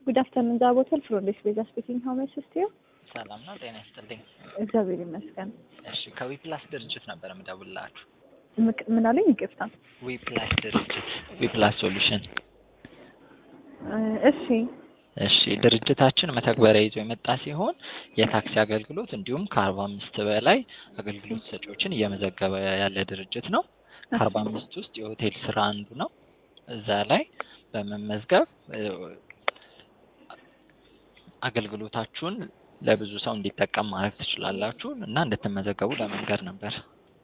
ጉድ አፍተርኑን ዛብ ሆቴል ፍሮንዴስ ቤዛ ስፒኪንግ ሀው ሜይ አሲስት ዩ? ሰላም ነው። ጤና ይስጥልኝ። እግዚአብሔር ይመስገን። እሺ ከዊፕላስ ድርጅት ነበር የምደውልላችሁ። ምቅ- ምን አለኝ? ይቅርታ። ዊፕላስ ድርጅት ዊፕላስ ሶሉሽን። እ እሺ እሺ ድርጅታችን መተግበሪያ ይዞ የመጣ ሲሆን የታክሲ አገልግሎት እንዲሁም ከአርባ አምስት በላይ አገልግሎት ሰጪዎችን እየመዘገበ ያለ ድርጅት ነው። ከአርባ አምስት ውስጥ የሆቴል ስራ አንዱ ነው። እዛ ላይ በመመዝገብ እ አገልግሎታችሁን ለብዙ ሰው እንዲጠቀም ማድረግ ትችላላችሁ እና እንድትመዘገቡ ለመንገር ነበር።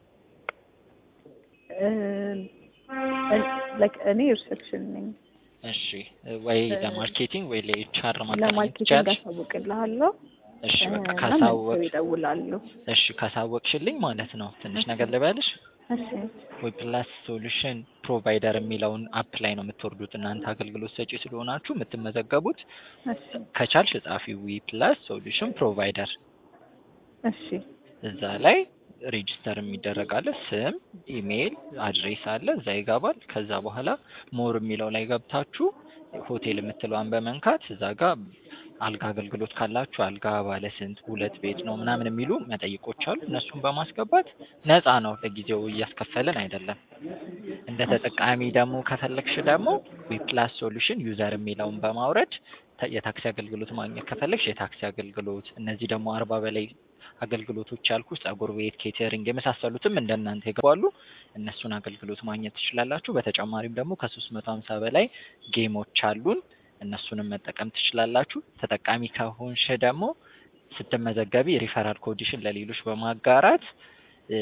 ላይክ እኔ ሪሴፕሽን ነኝ። እሺ ወይ ለማርኬቲንግ ወይ ለኤችአር ማገናኘት ለማርኬቲንግ ትችያለሽ። አሳውቅልሃለሁ እሺ በቃ እና ካሳወቅ መልሰው ይደውላሉ። እሺ ካሳወቅሽልኝ ማለት ነው ትንሽ ነገር ልበልሽ። እሺ ዊፕላስ ሶሉሽን ፕሮቫይደር የሚለውን አፕ ላይ ነው የምትወርዱት እናንተ አገልግሎት ሰጪ ስለሆናችሁ የምትመዘገቡት። እሺ ከቻልሽ ጻፊ ዊፕላስ ሶሉሽን ፕሮቫይደር እሺ እዛ ላይ ሬጂስተር የሚደረግ አለ። ስም፣ ኢሜይል፣ አድሬስ አለ እዛ ይገባል። ከዛ በኋላ ሞር የሚለው ላይ ገብታችሁ ሆቴል የምትለዋን በመንካት እዛ ጋር አልጋ አገልግሎት ካላችሁ አልጋ ባለ ስንት ሁለት ቤት ነው ምናምን የሚሉ መጠይቆች አሉ። እነሱን በማስገባት ነፃ ነው፣ ለጊዜው እያስከፈልን አይደለም። እንደ ተጠቃሚ ደግሞ ከፈለግሽ ደግሞ ዊፕላስ ሶሉሽን ዩዘር የሚለውን በማውረድ ተ- የታክሲ አገልግሎት ማግኘት ከፈለግሽ የታክሲ አገልግሎት እነዚህ ደግሞ አርባ በላይ አገልግሎቶች ያልኩ ጸጉር ቤት፣ ኬተሪንግ የመሳሰሉትም እንደናንተ ይገባሉ። እነሱን አገልግሎት ማግኘት ትችላላችሁ። በተጨማሪም ደግሞ ከሶስት መቶ ሀምሳ በላይ ጌሞች አሉን። እነሱንም መጠቀም ትችላላችሁ። ተጠቃሚ ከሆንሽ ደግሞ ስትመዘገቢ ሪፈራል ኮዲሽን ለሌሎች በማጋራት እ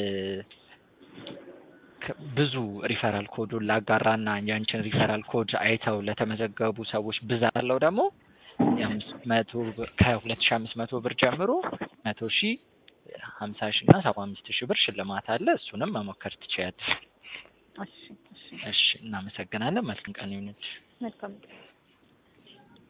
ከ- ብዙ ሪፈራል ኮዱን ላጋራና ያንቺን ሪፈራል ኮድ አይተው ለተመዘገቡ ሰዎች ብዛት አለው ደግሞ የአምስት መቶ ብር ከሁለት ሺ አምስት መቶ ብር ጀምሮ መቶ ሺ ሀምሳ ሺ እና ሰባ አምስት ሺ ብር ሽልማት አለ። እሱንም መሞከር ትችያለሽ። እሺ እሺ እሺ እናመሰግናለን። መልካም ቀን ይሁንልሽ። መልካም